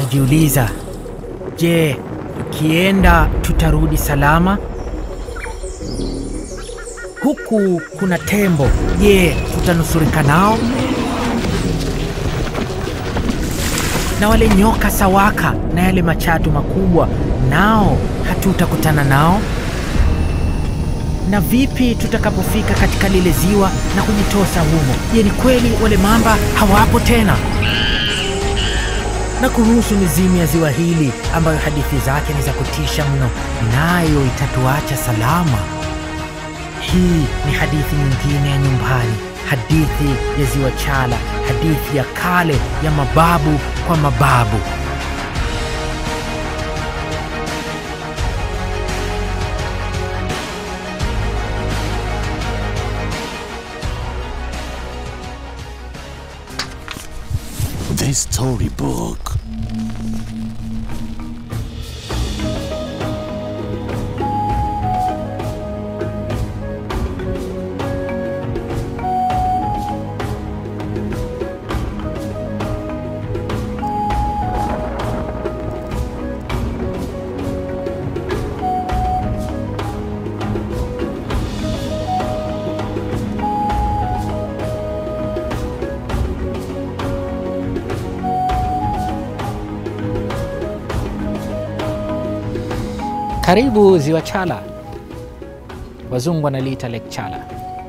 tukijiuliza, je, tukienda tutarudi salama? Huku kuna tembo, je, tutanusurika nao? Na wale nyoka sawaka na yale machatu makubwa, nao hatutakutana nao? Na vipi tutakapofika katika lile ziwa na kujitosa humo? Je, ni kweli wale mamba hawapo tena? Na kuhusu mizimu ya ziwa hili ambayo hadithi zake ni za kutisha mno, nayo itatuacha salama. Hii ni hadithi nyingine ya nyumbani, hadithi ya ziwa Chala, hadithi ya kale ya mababu kwa mababu. The storybook. Karibu ziwa Chala, wazungu wanaliita Lake Chala.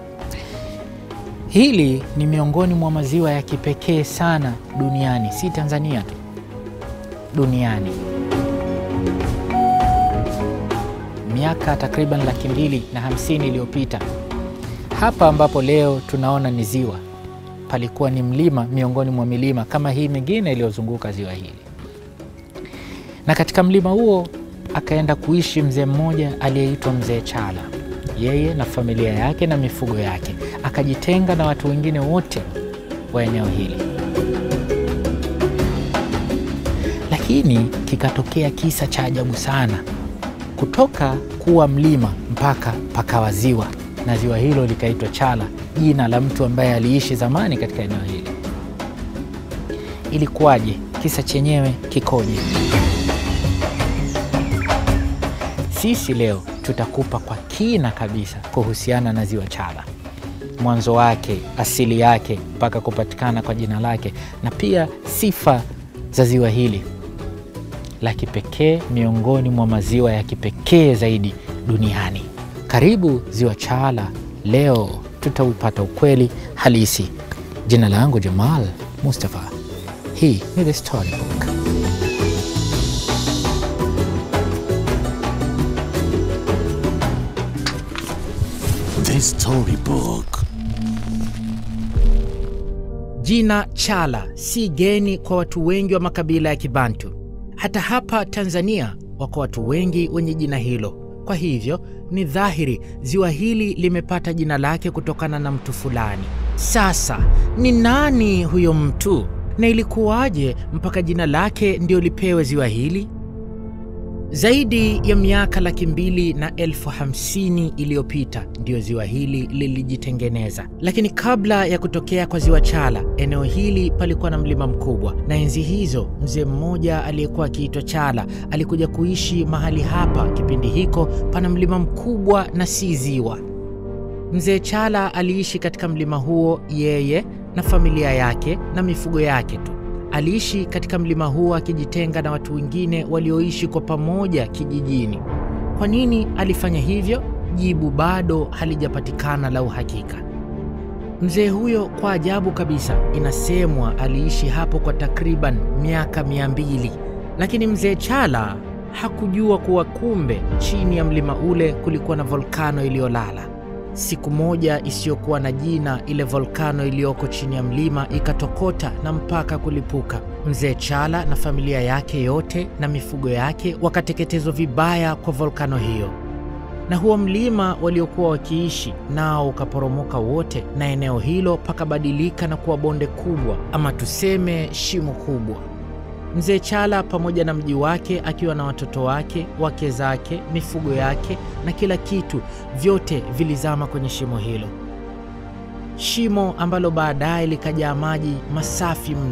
Hili ni miongoni mwa maziwa ya kipekee sana duniani, si Tanzania tu, duniani. Miaka takriban laki mbili na hamsini iliyopita, hapa ambapo leo tunaona ni ziwa, palikuwa ni mlima miongoni mwa milima kama hii mingine iliyozunguka ziwa hili, na katika mlima huo akaenda kuishi mzee mmoja aliyeitwa Mzee Chala. Yeye na familia yake na mifugo yake, akajitenga na watu wengine wote wa eneo hili. Lakini kikatokea kisa cha ajabu sana, kutoka kuwa mlima mpaka pakawa ziwa, na ziwa hilo likaitwa Chala, jina la mtu ambaye aliishi zamani katika eneo hili. Ilikuwaje? Kisa chenyewe kikoje? Sisi leo tutakupa kwa kina kabisa kuhusiana na ziwa Chala, mwanzo wake, asili yake, mpaka kupatikana kwa jina lake, na pia sifa za ziwa hili la kipekee, miongoni mwa maziwa ya kipekee zaidi duniani. Karibu ziwa Chala, leo tutaupata ukweli halisi. Jina langu Jamal Mustafa, hii ni The Storybook. The storybook. Jina Chala si geni kwa watu wengi wa makabila ya Kibantu. Hata hapa Tanzania wako watu wengi wenye jina hilo. Kwa hivyo ni dhahiri ziwa hili limepata jina lake kutokana na mtu fulani. Sasa ni nani huyo mtu na ilikuwaje mpaka jina lake ndio lipewe ziwa hili? Zaidi ya miaka laki mbili na elfu hamsini iliyopita ndiyo ziwa hili lilijitengeneza. Lakini kabla ya kutokea kwa ziwa Chala, eneo hili palikuwa na mlima mkubwa, na enzi hizo mzee mmoja aliyekuwa akiitwa Chala alikuja kuishi mahali hapa. Kipindi hiko pana mlima mkubwa na si ziwa. Mzee Chala aliishi katika mlima huo, yeye na familia yake na mifugo yake tu. Aliishi katika mlima huo akijitenga na watu wengine walioishi kwa pamoja kijijini. Kwa nini alifanya hivyo? Jibu bado halijapatikana la uhakika. Mzee huyo kwa ajabu kabisa, inasemwa aliishi hapo kwa takriban miaka mia mbili, lakini mzee Chala hakujua kuwa kumbe chini ya mlima ule kulikuwa na volkano iliyolala. Siku moja isiyokuwa na jina, ile volkano iliyoko chini ya mlima ikatokota na mpaka kulipuka. Mzee Chala na familia yake yote na mifugo yake wakateketezwa vibaya kwa volkano hiyo, na huo mlima waliokuwa wakiishi nao ukaporomoka wote, na eneo hilo pakabadilika na kuwa bonde kubwa, ama tuseme shimo kubwa. Mzee Chala pamoja na mji wake akiwa na watoto wake, wake zake, mifugo yake na kila kitu, vyote vilizama kwenye shimo hilo, shimo ambalo baadaye likajaa maji masafi mno,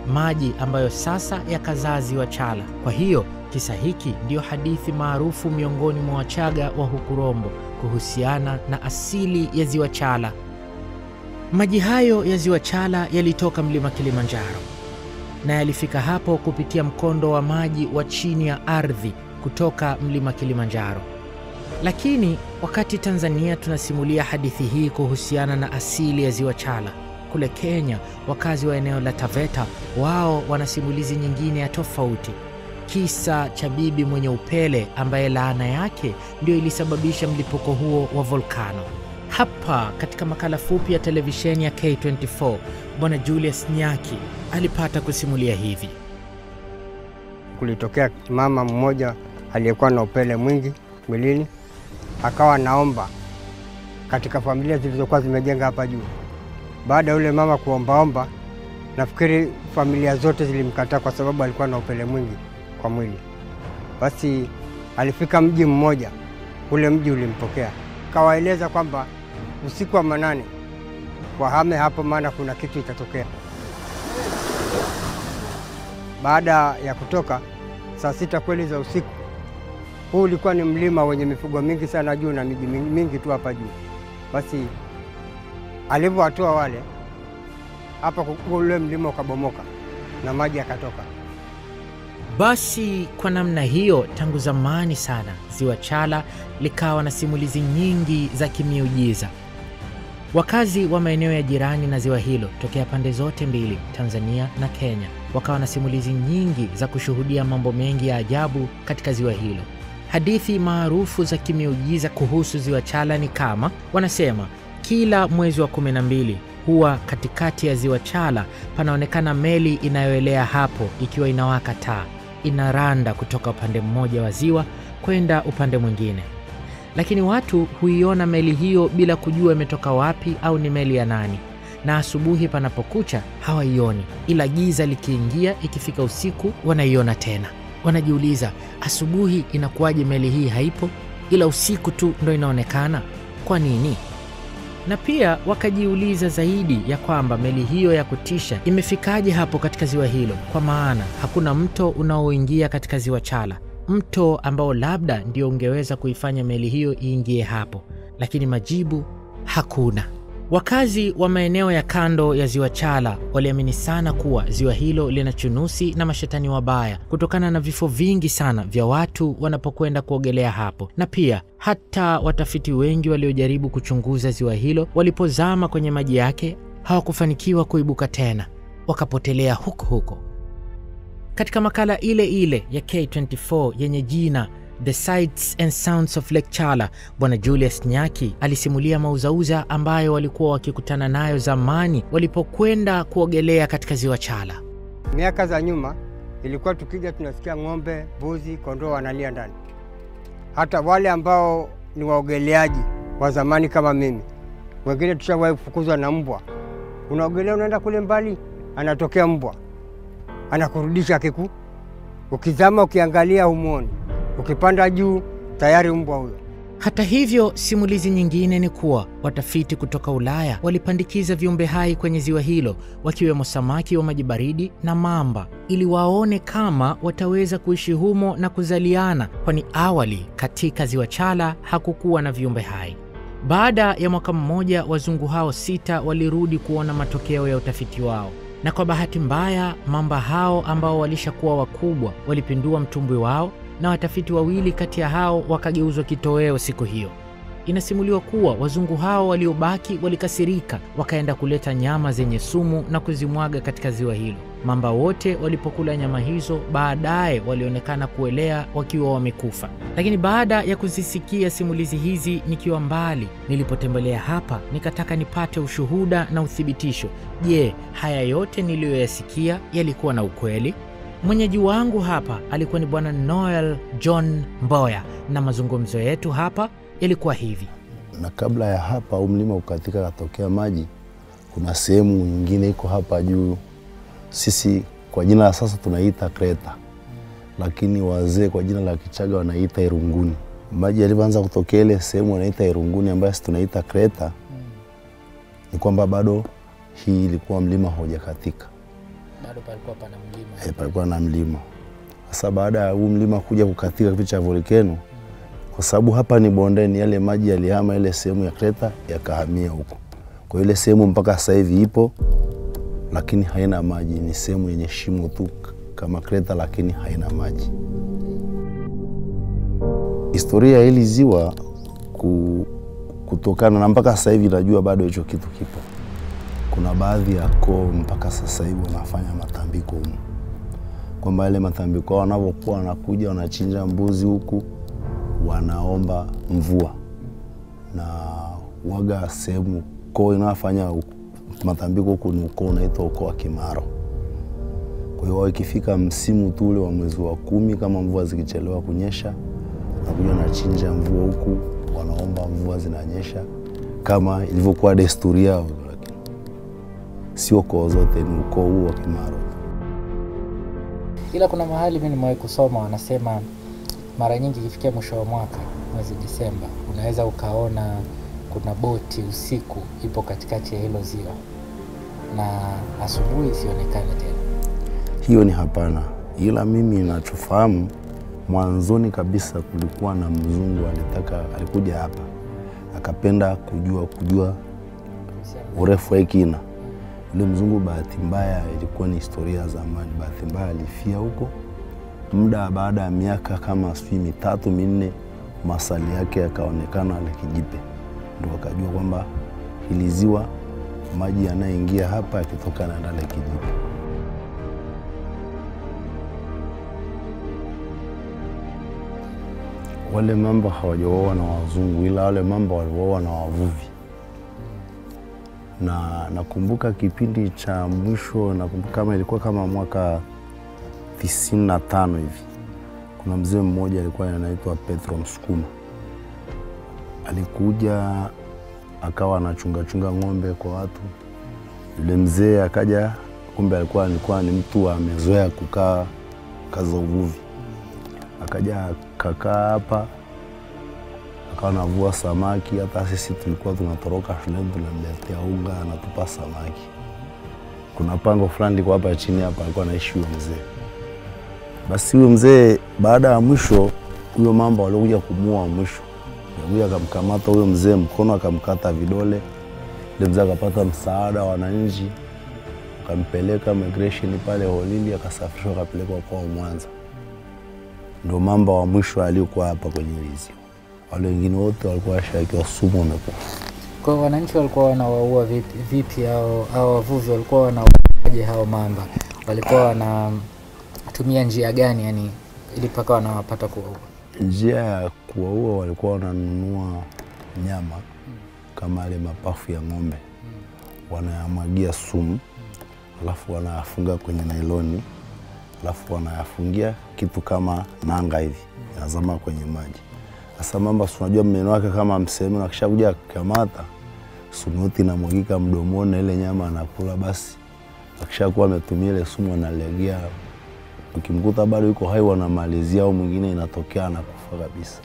maji ambayo sasa yakazaa ziwa Chala. Kwa hiyo kisa hiki ndiyo hadithi maarufu miongoni mwa Wachaga wa huku Rombo kuhusiana na asili ya ziwa Chala. Maji hayo ya ziwa Chala yalitoka mlima Kilimanjaro na yalifika hapo kupitia mkondo wa maji wa chini ya ardhi kutoka mlima Kilimanjaro. Lakini wakati Tanzania tunasimulia hadithi hii kuhusiana na asili ya ziwa Chala, kule Kenya wakazi wa eneo la Taveta wao wana simulizi nyingine ya tofauti, kisa cha bibi mwenye upele ambaye laana yake ndio ilisababisha mlipuko huo wa volkano. Hapa katika makala fupi ya televisheni ya K24, Bwana Julius Nyaki alipata kusimulia hivi. Kulitokea mama mmoja aliyekuwa na upele mwingi mwilini, akawa naomba katika familia zilizokuwa zimejenga hapa juu. Baada ya yule mama kuombaomba, nafikiri familia zote zilimkataa kwa sababu alikuwa na upele mwingi kwa mwili. Basi alifika mji mmoja, ule mji ulimpokea, kawaeleza kwamba usiku wa manane wahame hapo, maana kuna kitu itatokea. Baada ya kutoka saa sita kweli za usiku, huu ulikuwa ni mlima wenye mifugo mingi sana juu na miji mingi tu hapa juu. Basi alivyowatoa wale hapa, ule mlima ukabomoka na maji yakatoka. Basi kwa namna hiyo, tangu zamani sana ziwa Chala likawa na simulizi nyingi za kimiujiza. Wakazi wa maeneo ya jirani na ziwa hilo tokea pande zote mbili, Tanzania na Kenya, wakawa na simulizi nyingi za kushuhudia mambo mengi ya ajabu katika ziwa hilo. Hadithi maarufu za kimiujiza kuhusu ziwa Chala ni kama wanasema, kila mwezi wa kumi na mbili huwa katikati ya ziwa Chala panaonekana meli inayoelea hapo ikiwa inawaka taa, inaranda kutoka upande mmoja wa ziwa kwenda upande mwingine lakini watu huiona meli hiyo bila kujua imetoka wapi au ni meli ya nani, na asubuhi panapokucha hawaioni, ila giza likiingia, ikifika usiku wanaiona tena. Wanajiuliza, asubuhi inakuwaje meli hii haipo, ila usiku tu ndo inaonekana? Kwa nini? Na pia wakajiuliza zaidi ya kwamba meli hiyo ya kutisha imefikaje hapo katika ziwa hilo, kwa maana hakuna mto unaoingia katika ziwa Chala mto ambao labda ndio ungeweza kuifanya meli hiyo iingie hapo, lakini majibu hakuna. Wakazi wa maeneo ya kando ya ziwa Chala waliamini sana kuwa ziwa hilo lina chunusi na mashetani wabaya kutokana na vifo vingi sana vya watu wanapokwenda kuogelea hapo, na pia hata watafiti wengi waliojaribu kuchunguza ziwa hilo walipozama kwenye maji yake hawakufanikiwa kuibuka tena, wakapotelea huko huko. Katika makala ile ile ya K24 yenye jina The Sights and Sounds of Lake Chala, Bwana Julius Nyaki alisimulia mauzauza ambayo walikuwa wakikutana nayo zamani walipokwenda kuogelea katika ziwa Chala. Miaka za nyuma ilikuwa tukija tunasikia ng'ombe, mbuzi, kondoo wanalia ndani. Hata wale ambao ni waogeleaji wa zamani kama mimi, wengine tushawahi kufukuzwa na mbwa. Unaogelea unaenda kule mbali, anatokea mbwa anakurudisha kiku. Ukizama ukiangalia humwoni, ukipanda juu tayari mbwa huyo. Hata hivyo, simulizi nyingine ni kuwa watafiti kutoka Ulaya walipandikiza viumbe hai kwenye ziwa hilo, wakiwemo samaki wa maji baridi na mamba, ili waone kama wataweza kuishi humo na kuzaliana, kwani awali katika ziwa Chala hakukuwa na viumbe hai. Baada ya mwaka mmoja, wazungu hao sita walirudi kuona matokeo ya utafiti wao na kwa bahati mbaya mamba hao ambao walishakuwa wakubwa walipindua mtumbwi wao, na watafiti wawili kati ya hao wakageuzwa kitoweo siku hiyo. Inasimuliwa kuwa wazungu hao waliobaki walikasirika, wakaenda kuleta nyama zenye sumu na kuzimwaga katika ziwa hilo. Mamba wote walipokula nyama hizo, baadaye walionekana kuelea wakiwa wamekufa. Lakini baada ya kuzisikia simulizi hizi nikiwa mbali, nilipotembelea hapa nikataka nipate ushuhuda na uthibitisho. Je, haya yote niliyoyasikia yalikuwa na ukweli? Mwenyeji wangu hapa alikuwa ni Bwana Noel John Mboya, na mazungumzo yetu hapa yalikuwa hivi. na kabla ya hapa huu mlima ukatika katokea maji, kuna sehemu nyingine iko hapa juu, sisi kwa jina la sasa tunaita Kreta, lakini wazee kwa jina la Kichaga wanaita Irunguni. Maji yalivyoanza kutokea ile sehemu wanaita Irunguni, ambayo sisi tunaita Kreta, ni kwamba bado hii ilikuwa mlima haujakatika, bado palikuwa pana mlima. e, palikuwa na mlima. Sasa baada ya huu mlima kuja kukatika kipindi cha volkeno, kwa sababu hapa ni bondeni, yale maji yalihama ile sehemu ya kreta yakahamia huko. Kwa hiyo ile sehemu mpaka sasa hivi ipo, lakini haina maji, ni sehemu yenye shimo tu kama kreta, lakini haina maji. Historia ya hili ziwa ku, kutokana na mpaka sasa hivi najua bado hicho kitu kipo. Kuna baadhi ya koo mpaka sasa hivi wanafanya matambiko humu, kwamba yale matambiko hao wanavyokuwa wanakuja wanachinja mbuzi huku, wanaomba mvua na waga sehemu koo inayofanya u- matambiko huku ni ukoo unaitwa ukoo wa Kimaro. Kwa hiyo wao ikifika msimu tu ule wa mwezi wa kumi, kama mvua zikichelewa kunyesha, nakuja wanachinja mvua huku, wanaomba mvua zinanyesha kama ilivyokuwa desturi yao, lakini sio koo zote, ni ukoo huu wa Kimaro. Ila kuna mahali mi nimewahi kusoma wanasema mara nyingi ikifikia mwisho wa mwaka mwezi Disemba unaweza ukaona kuna boti usiku ipo katikati ya hilo ziwa na asubuhi isionekane tena. Hiyo ni hapana, ila mimi ninachofahamu, mwanzoni kabisa kulikuwa na mzungu alitaka, alikuja hapa akapenda kujua kujua urefu wa hii kina. Yule mzungu bahati mbaya, ilikuwa ni historia ya zamani, bahati mbaya alifia huko. Muda baada ya miaka kama sijui mitatu minne, masali yake yakaonekana ale kijipe, ndo akajua kwamba hili ziwa maji yanayoingia hapa yakitoka na ndale kijipe. Wale mamba hawajaoa na wazungu, ila wale mamba walioa na wavuvi na nakumbuka kipindi cha mwisho, nakumbuka kama ilikuwa kama mwaka tisini na tano hivi, kuna mzee mmoja alikuwa anaitwa Petro Msukuma, alikuja akawa anachungachunga ng'ombe kwa watu. Yule mzee akaja, kumbe alikuwa alikuwa ni mtu amezoea kukaa kazi za uvuvi, akaja akakaa hapa akawa anavua samaki. Hata sisi tulikuwa tunatoroka shuleni, tunamletea unga, anatupa samaki. Kuna pango fulani liko hapa chini hapa, alikuwa anaishi huyo mzee. Basi huyo mzee, baada ya mwisho, huyo mamba waliokuja kumuua mwisho, alikuja akamkamata huyo mzee mkono, akamkata vidole. Yule mzee akapata msaada wa wananchi, akampeleka migration pale Holili, akasafirishwa akapelekwa kwao Mwanza. Ndo mamba wa mwisho aliokuwa hapa kwenye hili ziwa wale wengine wote walikuwa washawekewa sumu wamekufa. Kwa hiyo wananchi walikuwa wanawaua vipi, vipi hao hao wavuvi walikuwa wanauaje hao mamba? Walikuwa wanatumia njia gani yani ili mpaka wanawapata kuwaua? Njia ya kuwaua walikuwa wananunua nyama kama yale mapafu ya ng'ombe, wanayamwagia sumu, alafu wanayafunga kwenye nailoni, alafu wanayafungia kitu kama nanga hivi, yanazama kwenye maji. Sasa mamba, si unajua mmeno wake kama mseme, na kisha kuja kukamata sunuti inamwagika mdomoni na ile nyama anakula. Basi akishakuwa ametumia ile sumu analegea, ukimkuta bado yuko hai wanamalizia, au mwingine inatokea anakufa kabisa.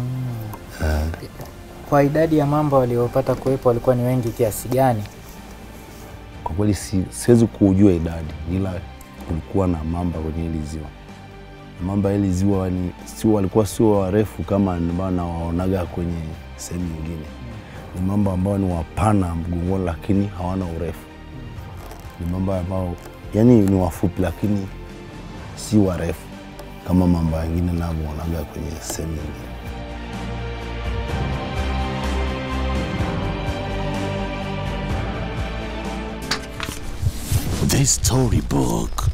Kwa idadi ya mamba waliopata kuwepo walikuwa ni wengi kiasi gani? Kwa kweli si, siwezi kujua idadi, ila kulikuwa na mamba kwenye hili ziwa. Mamba hili ziwa ni sio, walikuwa sio warefu kama ambao nawaonaga kwenye sehemu nyingine. Ni mamba ambao ni wapana mgongoni, lakini hawana urefu. Ni mamba ambao yani ni wafupi, lakini si warefu kama mamba wengine navyoonaga kwenye sehemu nyingine. The Storybook.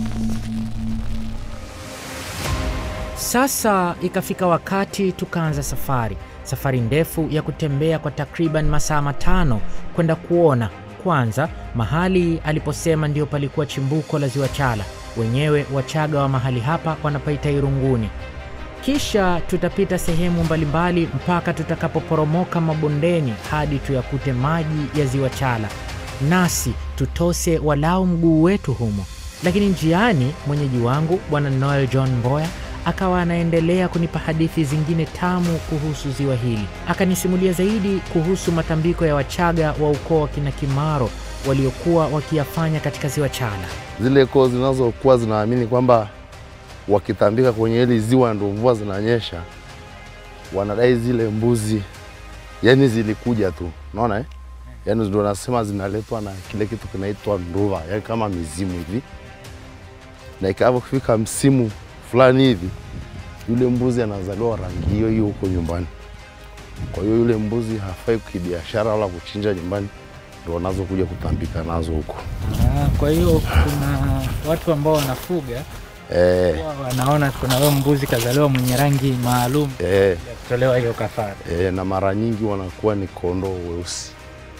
Sasa ikafika wakati tukaanza safari, safari ndefu ya kutembea kwa takriban masaa matano kwenda kuona kwanza mahali aliposema ndio palikuwa chimbuko la ziwa Chala. Wenyewe Wachaga wa mahali hapa wanapaita Irunguni. Kisha tutapita sehemu mbalimbali mpaka tutakapoporomoka mabondeni hadi tuyakute maji ya ziwa Chala, nasi tutose walau mguu wetu humo. Lakini njiani mwenyeji wangu Bwana Noel John Mboya akawa anaendelea kunipa hadithi zingine tamu kuhusu ziwa hili. Akanisimulia zaidi kuhusu matambiko ya Wachaga wa ukoo wa kina Kimaro waliokuwa wakiyafanya katika ziwa Chala. Zile koo zinazokuwa zinaamini kwamba wakitambika kwenye hili ziwa ndo mvua zinanyesha, wanadai zile mbuzi yani zilikuja tu, unaona eh? Yani ndo nasema zinaletwa na kile kitu kinaitwa nduva, yani kama mizimu hivi, na ikavofika msimu fulani hivi, yule mbuzi anazaliwa rangi hiyo hiyo huko nyumbani. Kwa hiyo yule mbuzi hafai kibiashara wala kuchinja nyumbani, ndo wanazokuja kutambika nazo huko Ah, kwa hiyo kuna watu ambao wanafuga eh, huwa wanaona kuna huyo mbuzi kazaliwa mwenye rangi maalum eh. ya kutolewa hiyo kafara. E, na mara nyingi wanakuwa ni kondoo weusi,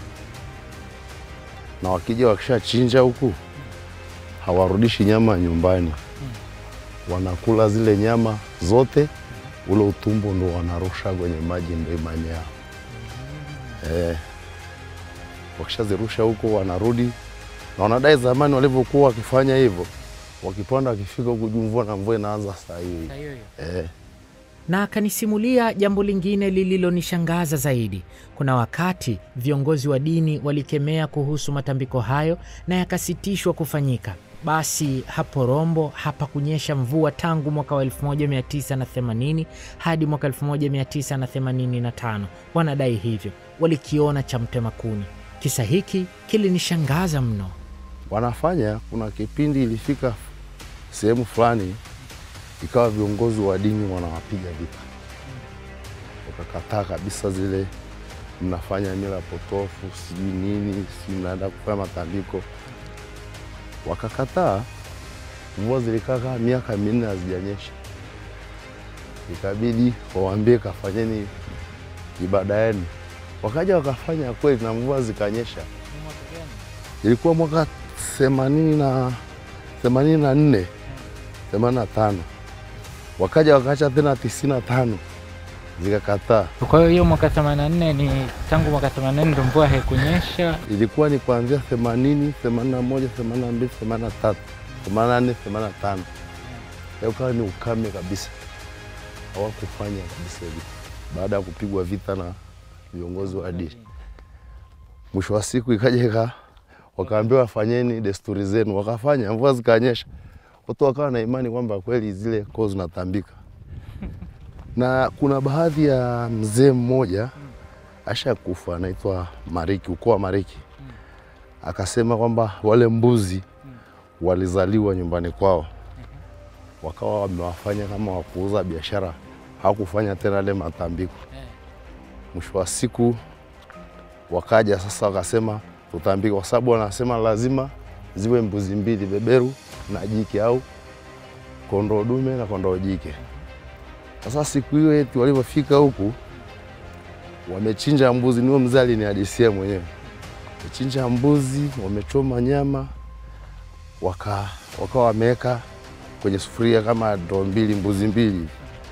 na wakija wakishachinja huku hawarudishi nyama nyumbani, wanakula zile nyama zote, ule utumbo ndo wanarusha kwenye maji, ndo imani yao. E, wakishazirusha huko wanarudi, na wanadai zamani walivyokuwa wakifanya hivyo, wakipanda wakifika huku juu, mvua na mvua inaanza saa hiyo hiyo. E, na akanisimulia jambo lingine lililonishangaza zaidi. Kuna wakati viongozi wa dini walikemea kuhusu matambiko hayo na yakasitishwa kufanyika. Basi hapo Rombo hapakunyesha mvua tangu mwaka wa 1980 hadi mwaka 1985. Wanadai hivyo, walikiona cha mtema kuni. Kisa hiki kilinishangaza mno. wanafanya. Kuna kipindi ilifika sehemu fulani, ikawa viongozi wa dini wanawapiga vita, wakakataa kabisa zile mnafanya mila potofu, sijui nini, sijui mnaenda kufanya matambiko, wakakataa. Mvua zilikaa kama miaka minne hazijanyesha, ikabidi wawaambie kafanyeni ibada yenu. Wakaja wakafanya kweli, na mvua zikanyesha ilikuwa mwaka themanini na themanini na nne themanini na tano wakaja wakaacha tena tisini na tano zikakataa. Kwa hiyo hiyo mwaka 84 ni tangu mwaka 84 ndo mvua haikunyesha. Ilikuwa ni kuanzia themanini themanini na moja themanini na mbili themanini na tatu themanini na nne themanini na tano ukawa ni ukame kabisa, hawakufanya kabisa hivi baada ya kupigwa vita na viongozi wa dini. Mwisho wa siku ikaja ika wakaambiwa fanyeni desturi zenu, wakafanya, mvua zikanyesha, watu wakawa na imani kwamba kweli zile koo zinatambika. Na kuna baadhi ya mzee mmoja ashakufa, anaitwa Mariki, ukoo wa Mariki, akasema kwamba wale mbuzi walizaliwa nyumbani kwao, wakawa wamewafanya kama wakuuza biashara, hawakufanya tena yale matambiko. Mwisho wa siku wakaja sasa wakasema tutambike, kwa sababu wanasema lazima ziwe mbuzi mbili, beberu na jike, au kondoo dume na kondoo jike. Sasa siku hiyo eti walivyofika huku wamechinja mbuzi, niyo mzee alinihadisia mwenyewe, wamechinja mbuzi, wamechoma nyama, waka wakawa wameweka kwenye sufuria kama ndoo mbili, mbuzi mbili.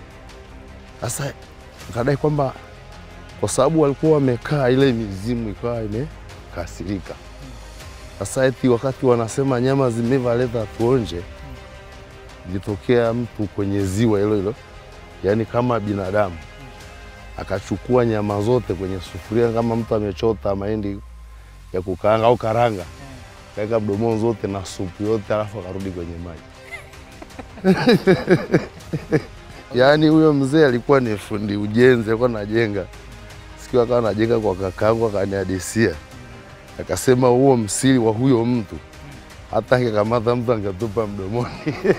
Sasa akadai kwamba kwa sababu walikuwa wamekaa, ile mizimu ikawa imekasirika. Sasa eti wakati wanasema nyama zimeiva, leta tuonje, ilitokea mtu kwenye ziwa hilo hilo, yaani kama binadamu, akachukua nyama zote kwenye sufuria kama mtu amechota mahindi ya kukaanga au karanga, kaweka mdomoni zote na supu yote, alafu akarudi kwenye maji. Yaani huyo mzee alikuwa ni fundi ujenzi, alikuwa anajenga siku akawa anajenga kwa kakaangu, akanihadisia akasema, huo msiri wa huyo mtu hata angekamata mtu angetupa mdomoni.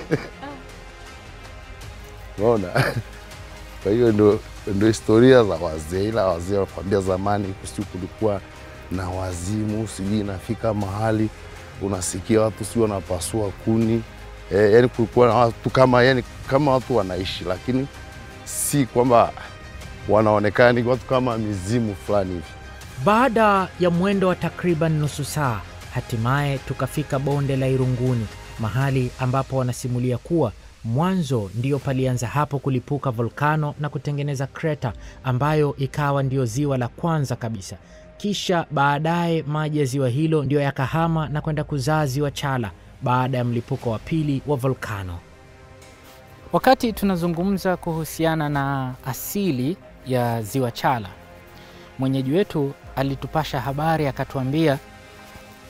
Unaona? Kwa hiyo ndo, ndo historia za wazee, ila wazee wanakwambia zamani kusi kulikuwa na wazimu, sijui inafika mahali unasikia watu sijui wanapasua kuni e, yani kulikuwa na watu kama, yani, kama watu wanaishi, lakini si kwamba wanaonekana ni watu kama mizimu fulani hivi. Baada ya mwendo wa takriban nusu saa, hatimaye tukafika bonde la Irunguni, mahali ambapo wanasimulia kuwa mwanzo ndiyo palianza hapo kulipuka volkano na kutengeneza kreta ambayo ikawa ndiyo ziwa la kwanza kabisa. Kisha baadaye maji ya ziwa hilo ndiyo yakahama na kwenda kuzaa ziwa Chala baada ya mlipuko wa pili wa volkano. Wakati tunazungumza kuhusiana na asili ya ziwa Chala, mwenyeji wetu alitupasha habari akatuambia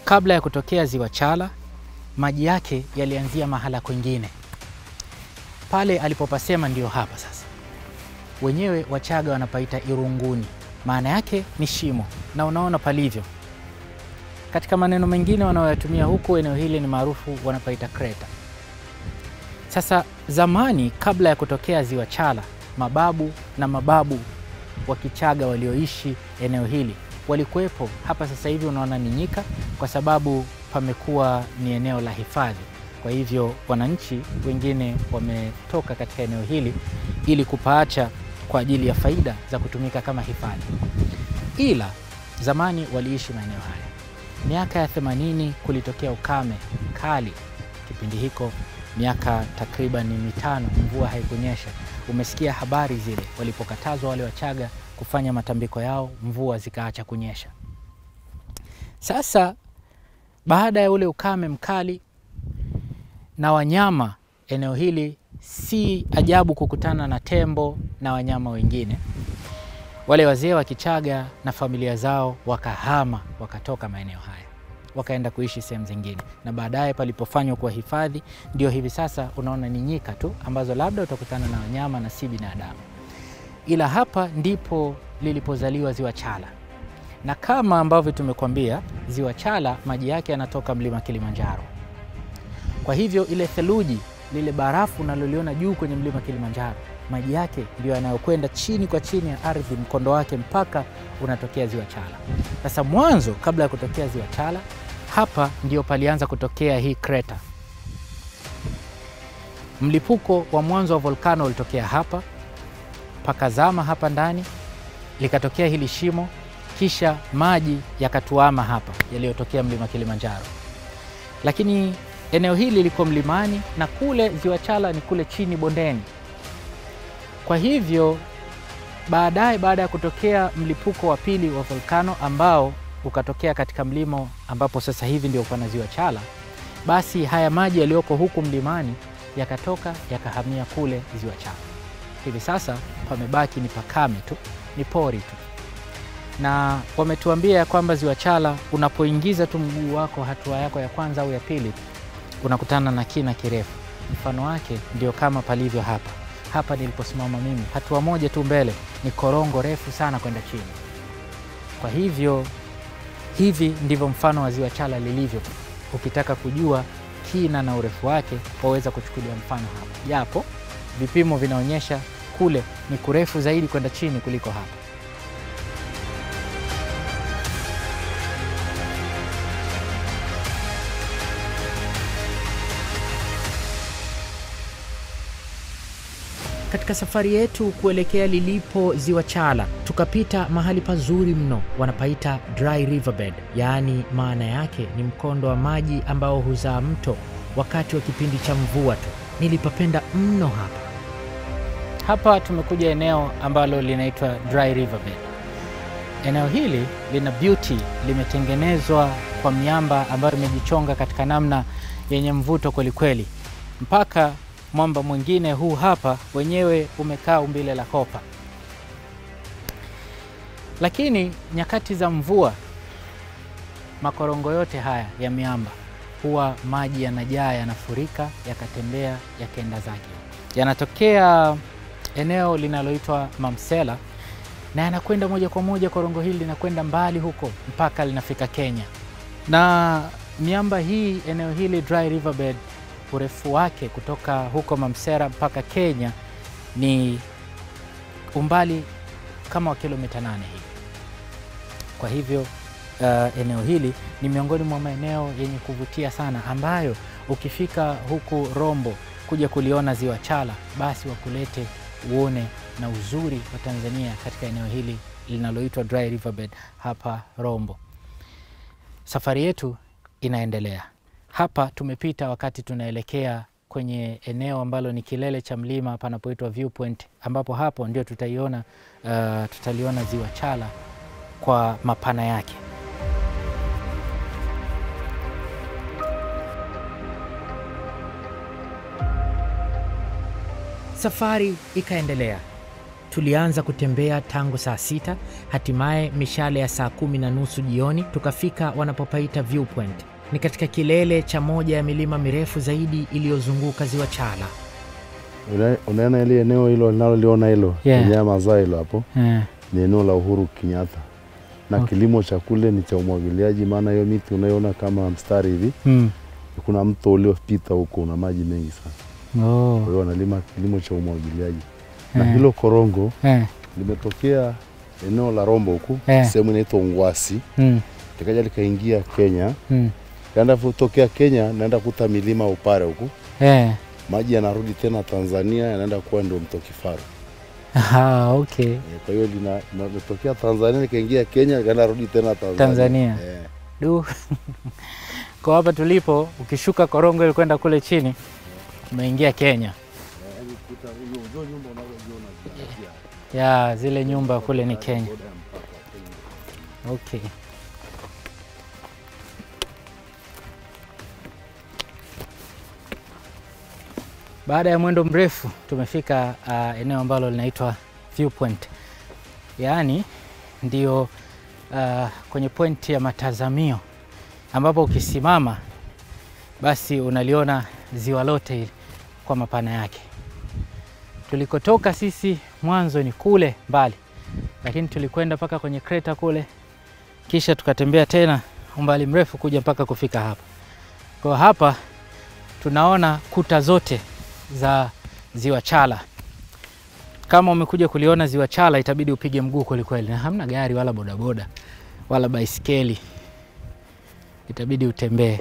kabla ya kutokea ziwa Chala, maji yake yalianzia mahala kwingine. Pale alipopasema ndio hapa sasa. Wenyewe Wachaga wanapaita Irunguni, maana yake ni shimo, na unaona palivyo. Katika maneno mengine wanaoyatumia huku, eneo hili ni maarufu, wanapaita kreta. Sasa zamani, kabla ya kutokea ziwa Chala, mababu na mababu wa Kichaga walioishi eneo hili walikuwepo hapa. Sasa hivi unaona ni nyika, kwa sababu pamekuwa ni eneo la hifadhi. Kwa hivyo wananchi wengine wametoka katika eneo hili ili kupaacha kwa ajili ya faida za kutumika kama hifadhi, ila zamani waliishi maeneo haya. Miaka ya 80 kulitokea ukame kali. Kipindi hiko miaka takriban mitano mvua haikunyesha. Umesikia habari zile walipokatazwa wale Wachaga kufanya matambiko yao, mvua zikaacha kunyesha. Sasa baada ya ule ukame mkali na wanyama eneo hili, si ajabu kukutana na tembo na wanyama wengine. Wale wazee wa Kichaga na familia zao wakahama, wakatoka maeneo haya wakaenda kuishi sehemu zingine, na baadaye palipofanywa kuwa hifadhi, ndio hivi sasa unaona ni nyika tu ambazo labda utakutana na wanyama na si binadamu. Ila hapa ndipo lilipozaliwa ziwa Chala, na kama ambavyo tumekuambia, ziwa Chala maji yake yanatoka mlima Kilimanjaro. Kwa hivyo ile theluji, lile barafu unaloliona juu kwenye mlima Kilimanjaro, maji yake ndio yanayokwenda chini kwa chini ya ardhi, mkondo wake mpaka unatokea ziwa Chala. Sasa mwanzo, kabla ya kutokea ziwa Chala, hapa ndio palianza kutokea hii kreta. Mlipuko wa mwanzo wa volkano ulitokea hapa, pakazama hapa ndani, likatokea hili shimo, kisha maji yakatuama hapa yaliyotokea mlima Kilimanjaro. Lakini eneo hili liko mlimani na kule ziwa Chala ni kule chini bondeni. Kwa hivyo baadaye, baada ya kutokea mlipuko wa pili wa volkano ambao ukatokea katika mlima ambapo sasa hivi ndio pana ziwa Chala, basi haya maji yaliyoko huku mlimani yakatoka yakahamia kule ziwa Chala. Hivi sasa pamebaki ni pakame tu, ni pori tu, na wametuambia ya kwamba ziwa Chala unapoingiza tu mguu wako hatua yako ya kwanza au ya pili, unakutana na kina kirefu. Mfano wake ndio kama palivyo hapa hapa niliposimama mimi, hatua moja tu mbele ni korongo refu sana kwenda chini. Kwa hivyo hivi ndivyo mfano wa ziwa Chala lilivyo. Ukitaka kujua kina na urefu wake, waweza kuchukulia mfano hapa, japo vipimo vinaonyesha kule ni kurefu zaidi kwenda chini kuliko hapa. Katika safari yetu kuelekea lilipo ziwa Chala, tukapita mahali pazuri mno, wanapaita dry riverbed, yaani maana yake ni mkondo wa maji ambao huzaa mto wakati wa kipindi cha mvua tu. Nilipapenda mno hapa. Hapa tumekuja eneo ambalo linaitwa dry riverbed. Eneo hili lina beauty, limetengenezwa kwa miamba ambayo imejichonga katika namna yenye mvuto kwelikweli, mpaka mwamba mwingine huu hapa wenyewe umekaa umbile la kopa. Lakini nyakati za mvua, makorongo yote haya ya miamba huwa maji yanajaa, yanafurika, yakatembea, yakaenda zake, yanatokea eneo linaloitwa Mamsela na yanakwenda moja kwa moja. Korongo hili linakwenda mbali huko mpaka linafika Kenya, na miamba hii, eneo hili dry riverbed urefu wake kutoka huko Mamsera mpaka Kenya ni umbali kama wa kilomita nane hivi. Kwa hivyo uh, eneo hili ni miongoni mwa maeneo yenye kuvutia sana, ambayo ukifika huku Rombo kuja kuliona ziwa Chala, basi wakulete uone na uzuri wa Tanzania katika eneo hili linaloitwa dry riverbed hapa Rombo. Safari yetu inaendelea. Hapa tumepita wakati tunaelekea kwenye eneo ambalo ni kilele cha mlima panapoitwa viewpoint, ambapo hapo ndio tutaiona uh, tutaliona ziwa Chala kwa mapana yake. Safari ikaendelea. Tulianza kutembea tangu saa sita, hatimaye mishale ya saa kumi na nusu jioni tukafika wanapopaita Viewpoint. Ni katika kilele cha moja ya milima mirefu zaidi iliyozunguka ziwa Chala. Una- Unaona ile eneo hilo linaloliona hilo Yeah. yeah. mazaa hilo hapo Eh, ni eneo la Uhuru Kenyatta na Okay. kilimo cha kule ni cha umwagiliaji, maana hiyo miti unayoona kama mstari hivi, mm. kuna mto uliopita huko una maji mengi sana, kwa oh. hiyo wanalima kilimo cha umwagiliaji na Eh. hilo korongo eh. limetokea eneo la Rombo huku Eh. sehemu inaitwa Ungwasi, mm. likaja likaingia Kenya, mm. kaenda kutokea Kenya naenda kuta milima Upare huku, eh. maji yanarudi tena Tanzania, yanaenda kuwa ndio mto Kifaru. Ah, okay. Eh, Kwa hiyo lina- limetokea Tanzania likaingia Kenya likaenda rudi tena Tanzania. Tanzania. Eh. Du. Kwa hapa tulipo, ukishuka korongo ili kwenda kule chini, umeingia Kenya. Ya, zile nyumba kule ni Kenya. Okay. Baada ya mwendo mrefu tumefika uh, eneo ambalo linaitwa Viewpoint, yaani ndio uh, kwenye point ya matazamio ambapo ukisimama basi unaliona ziwa lote hili kwa mapana yake. Tulikotoka sisi mwanzo ni kule mbali, lakini tulikwenda mpaka kwenye kreta kule, kisha tukatembea tena umbali mrefu kuja mpaka kufika hapa. Kwa hapa tunaona kuta zote za ziwa Chala. Kama umekuja kuliona ziwa Chala, itabidi upige mguu kwelikweli, na hamna gari wala bodaboda wala baiskeli, itabidi utembee.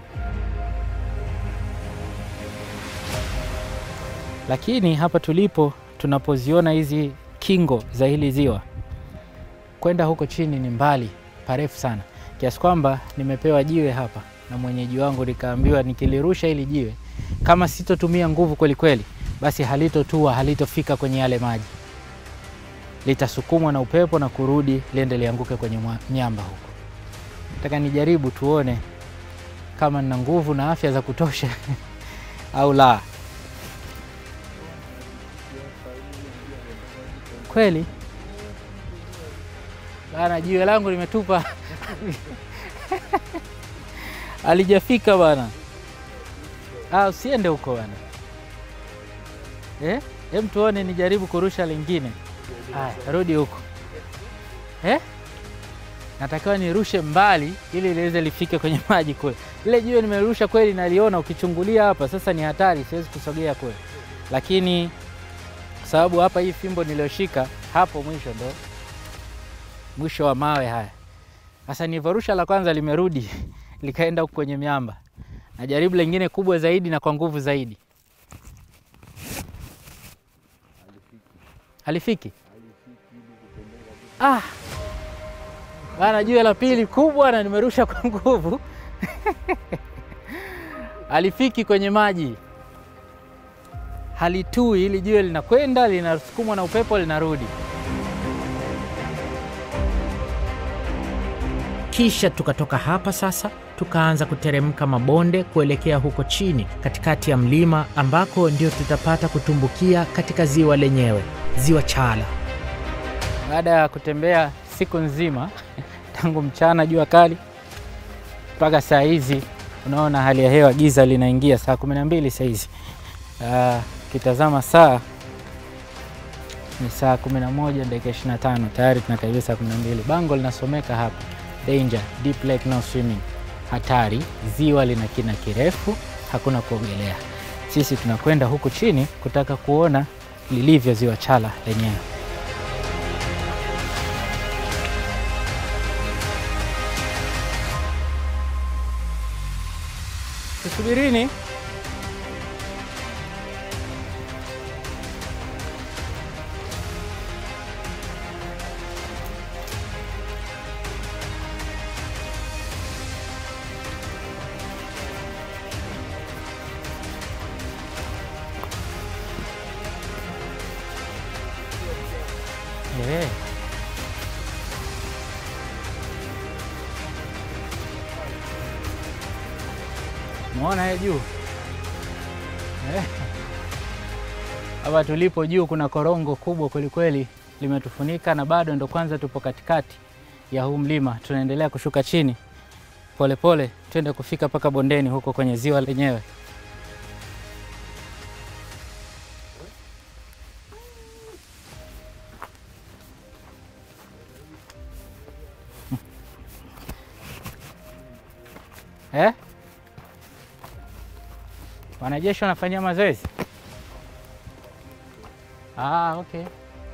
Lakini hapa tulipo, tunapoziona hizi kingo za hili ziwa, kwenda huko chini ni mbali parefu sana, kiasi kwamba nimepewa jiwe hapa na mwenyeji wangu, nikaambiwa nikilirusha hili jiwe, kama sitotumia nguvu kweli kweli, basi halitotua, halitofika kwenye yale maji, litasukumwa na upepo na kurudi liende lianguke kwenye mwa- miamba huko. Nataka nijaribu tuone kama nina nguvu na afya za kutosha au la. Kweli bana, jiwe langu limetupa alijafika bana. Ah, usiende huko bana. Eh? Hem, tuone nijaribu kurusha lingine. Haya, rudi huko. Eh? Natakiwa nirushe mbali ili liweze lifike kwenye maji kule. Ile jiwe nimerusha kweli, naliona ukichungulia hapa, sasa ni hatari, siwezi kusogea kule, lakini kwa sababu hapa hii fimbo niliyoshika hapo mwisho ndo mwisho wa mawe haya. Sasa nilivyorusha la kwanza limerudi likaenda huku kwenye miamba, najaribu lingine kubwa zaidi na kwa nguvu zaidi. Halifiki ah, bana, jiwe la pili kubwa na nimerusha kwa nguvu halifiki kwenye maji, halitui. Hili jiwe linakwenda linasukumwa na upepo linarudi. Kisha tukatoka hapa sasa, tukaanza kuteremka mabonde kuelekea huko chini katikati ya mlima ambako ndio tutapata kutumbukia katika ziwa lenyewe, ziwa Chala. Baada ya kutembea siku nzima tangu mchana jua kali mpaka saa hizi, unaona hali ya hewa giza linaingia, saa kumi na mbili saa hizi. Ah, Ukitazama saa ni saa 11 dakika 25, tayari tunakaribia saa 12. Bango linasomeka hapa danger deep lake no swimming, hatari, ziwa lina kina kirefu, hakuna kuogelea. Sisi tunakwenda huku chini kutaka kuona lilivyo ziwa Chala lenyewe. Tusubirini. Eh. Umeona hiyo juu eh? Hapa tulipo juu kuna korongo kubwa kwelikweli limetufunika, na bado ndo kwanza tupo katikati ya huu mlima. Tunaendelea kushuka chini polepole, twende kufika mpaka bondeni huko kwenye ziwa lenyewe. Eh? Wanajeshi wanafanyia mazoezi? Ah, okay.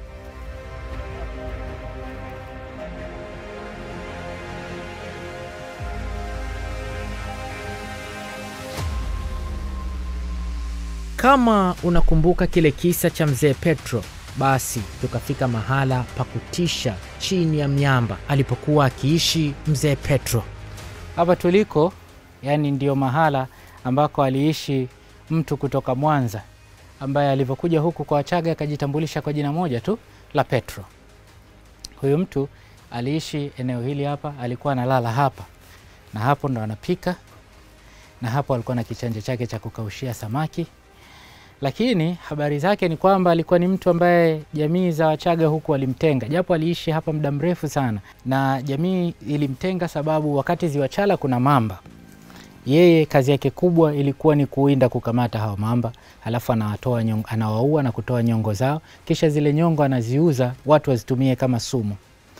Kama unakumbuka kile kisa cha mzee Petro, basi tukafika mahala pa kutisha chini ya miamba alipokuwa akiishi mzee Petro. Hapa tuliko, yani ndio mahala ambako aliishi mtu kutoka Mwanza ambaye alivyokuja huku kwa Wachaga akajitambulisha kwa jina moja tu la Petro. Huyu mtu aliishi eneo hili hapa, alikuwa analala hapa na hapo ndo anapika, na hapo alikuwa na kichanja chake cha kukaushia samaki. Lakini habari zake ni kwamba alikuwa ni mtu ambaye jamii za Wachaga huku walimtenga, japo aliishi hapa muda mrefu sana, na jamii ilimtenga sababu wakati ziwa Chala kuna mamba yeye kazi yake kubwa ilikuwa ni kuwinda kukamata hao mamba, halafu anawatoa nyongo, anawaua na kutoa nyongo zao, kisha zile nyongo anaziuza watu wazitumie kama sumu.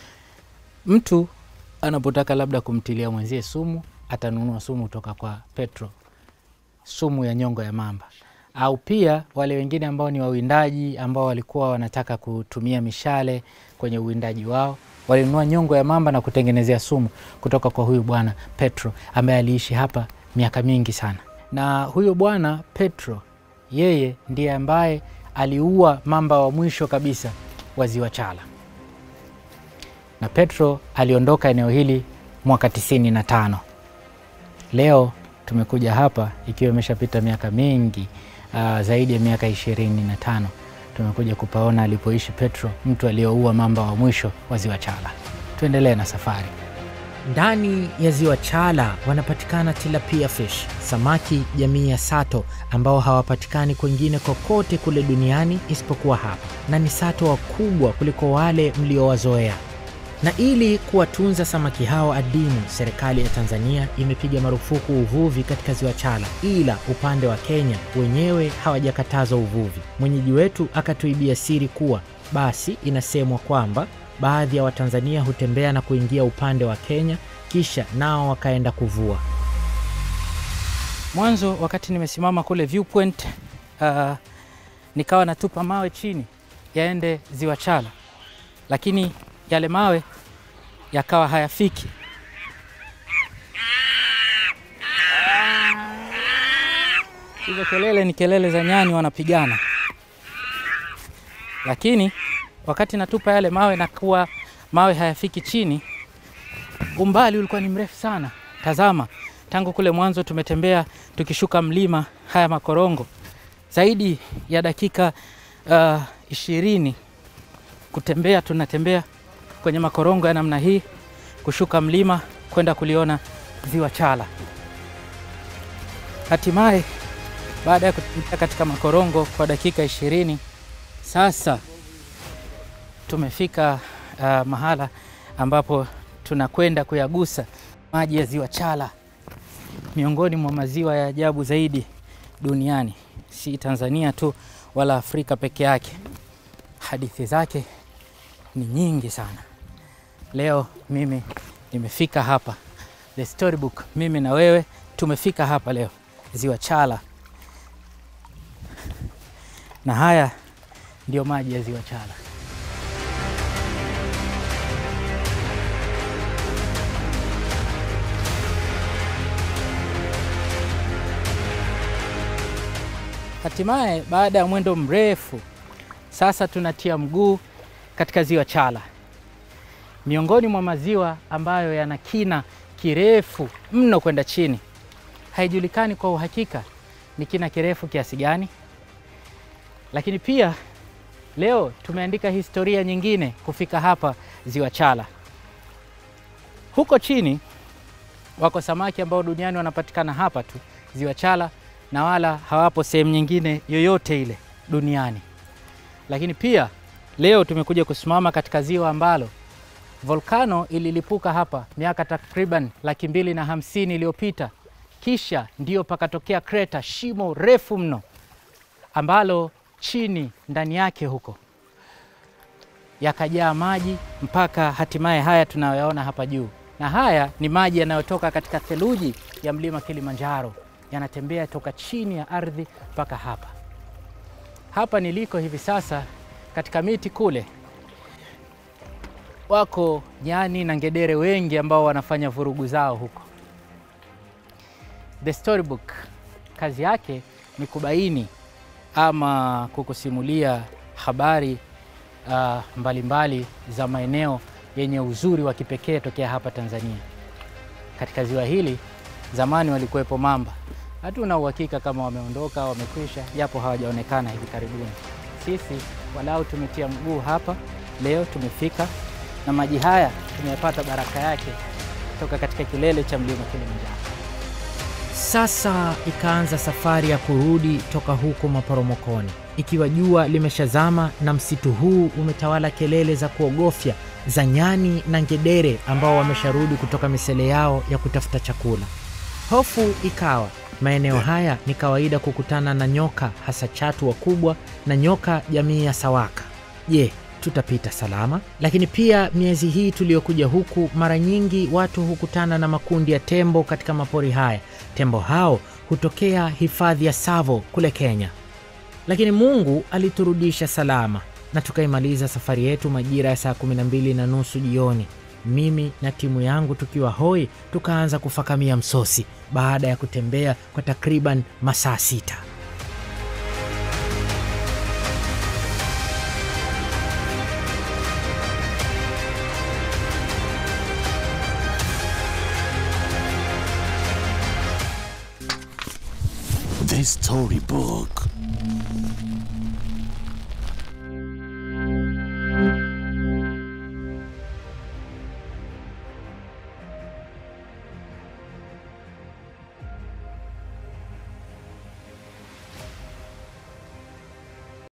Mtu anapotaka labda kumtilia mwenzie sumu, atanunua sumu kutoka kwa Petro, sumu ya nyongo ya mamba. Au pia wale wengine ambao ni wawindaji ambao walikuwa wanataka kutumia mishale kwenye uwindaji wao walinunua nyongo ya mamba na kutengenezea sumu kutoka kwa huyu bwana Petro ambaye aliishi hapa miaka mingi sana. Na huyo bwana Petro yeye ndiye ambaye aliua mamba wa mwisho kabisa wa ziwa Chala, na Petro aliondoka eneo hili mwaka tisini na tano. Leo tumekuja hapa ikiwa imeshapita miaka mingi uh, zaidi ya miaka ishirini na tano tumekuja kupaona alipoishi Petro, mtu aliyeua mamba wa mwisho wa ziwa Chala. Tuendelee na safari. Ndani ya ziwa Chala wanapatikana tilapia fish, samaki jamii ya sato ambao hawapatikani kwengine kokote kule duniani isipokuwa hapa, na ni sato wakubwa kuliko wale mliowazoea. Na ili kuwatunza samaki hao adimu, serikali ya Tanzania imepiga marufuku uvuvi katika ziwa Chala, ila upande wa Kenya wenyewe hawajakatazwa uvuvi. Mwenyeji wetu akatuibia siri kuwa basi inasemwa kwamba baadhi ya Watanzania hutembea na kuingia upande wa Kenya kisha nao wakaenda kuvua. Mwanzo wakati nimesimama kule viewpoint, uh, nikawa natupa mawe chini yaende ziwa Chala, lakini yale mawe yakawa hayafiki. Hizo kelele ni kelele za nyani wanapigana, lakini wakati natupa yale mawe na kuwa mawe hayafiki chini, umbali ulikuwa ni mrefu sana. Tazama, tangu kule mwanzo tumetembea tukishuka mlima haya makorongo zaidi ya dakika uh, ishirini kutembea, tunatembea kwenye makorongo ya namna hii, kushuka mlima kwenda kuliona ziwa Chala. Hatimaye baada ya kutembea katika makorongo kwa dakika ishirini sasa tumefika uh, mahala ambapo tunakwenda kuyagusa maji ya ziwa Chala, miongoni mwa maziwa ya ajabu zaidi duniani, si Tanzania tu wala Afrika peke yake. Hadithi zake ni nyingi sana. Leo mimi nimefika hapa, the storybook, mimi na wewe tumefika hapa leo ziwa Chala, na haya ndio maji ya ziwa Chala. Hatimaye baada ya mwendo mrefu sasa tunatia mguu katika ziwa Chala, miongoni mwa maziwa ambayo yana kina kirefu mno kwenda chini. Haijulikani kwa uhakika ni kina kirefu kiasi gani, lakini pia leo tumeandika historia nyingine kufika hapa ziwa Chala. Huko chini wako samaki ambao duniani wanapatikana hapa tu ziwa Chala na wala hawapo sehemu nyingine yoyote ile duniani. lakini pia leo tumekuja kusimama katika ziwa ambalo volkano ililipuka hapa miaka takriban laki mbili na hamsini iliyopita, kisha ndio pakatokea kreta, shimo refu mno ambalo chini ndani yake huko yakajaa maji mpaka hatimaye haya tunayoyaona hapa juu, na haya ni maji yanayotoka katika theluji ya mlima Kilimanjaro, yanatembea toka chini ya ardhi mpaka hapa. Hapa niliko hivi sasa, katika miti kule wako nyani na ngedere wengi ambao wanafanya vurugu zao huko. The Storybook kazi yake ni kubaini ama kukusimulia habari uh, mbalimbali za maeneo yenye uzuri wa kipekee tokea hapa Tanzania. Katika ziwa hili zamani walikuwepo mamba, hatuna uhakika kama wameondoka au wamekwisha, japo hawajaonekana hivi karibuni. Sisi walau tumetia mguu hapa leo, tumefika na maji haya tumeyapata baraka yake kutoka katika kilele cha mlima Kilimanjaro. Sasa ikaanza safari ya kurudi toka huko maporomokoni, ikiwa jua limeshazama na msitu huu umetawala kelele za kuogofya za nyani na ngedere ambao wamesharudi kutoka misele yao ya kutafuta chakula. Hofu ikawa maeneo haya ni kawaida kukutana na nyoka, hasa chatu wakubwa na nyoka jamii ya sawaka. Je, tutapita salama? Lakini pia miezi hii tuliyokuja huku, mara nyingi watu hukutana na makundi ya tembo katika mapori haya. Tembo hao hutokea hifadhi ya Tsavo kule Kenya, lakini Mungu aliturudisha salama na tukaimaliza safari yetu majira ya saa kumi na mbili na nusu jioni. Mimi na timu yangu tukiwa hoi, tukaanza kufakamia msosi baada ya kutembea kwa takriban masaa sita. The Storybook.